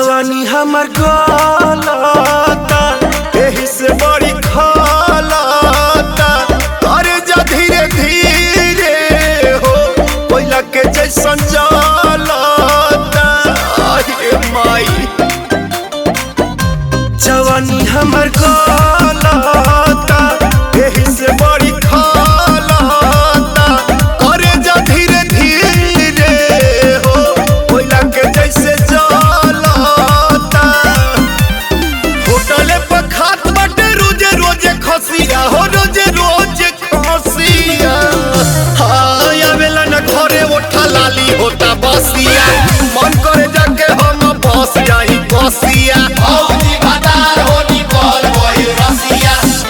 जवानी हमर गलता एही से बड़ी खलता करे जा धीरे धीरे हो कोयला के जैसन जलता आये माई जवानी हमर गलता एही से बड़ी खलता करे जा धीरे धीरे हो कोयला के जैसे जलता होटले पर खात बाटे रोजे रोजे खसिया हो रोजे रोजे खसिया हाय आवेला न घरे ओठा लाली होता बसिया मन करे जाके हम बस जाई बसिया औजी बाजार होनी कल वही रसिया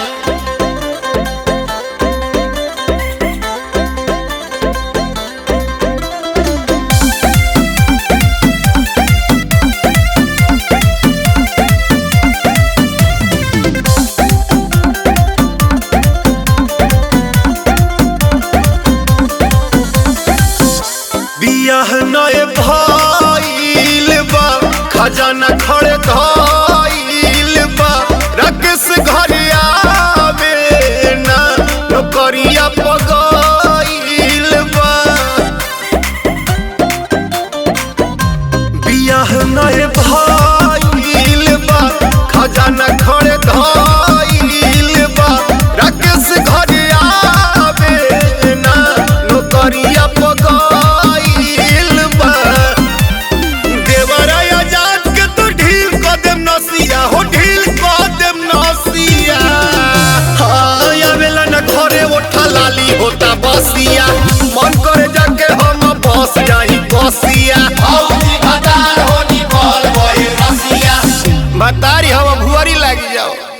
बियाह नए भइल बा खजाना खड़े धइल बा राकेश घर आवे ना नौकरिया पगइल बा बियाह नए भइल बा खजाना खड़े धइल बा राकेश घर आवे ना नौकरिया पगइल बा देवरा आजाद के तो ढील क देम नसिया हो ढील क देम नसिया हाय आवेला न घरे ओठा लाली होता बसिया मन करे जाके हम बस जाई बसिया औजी बाजार होनी कल वही रसिया बतारी हम भुअरी लागी जाओ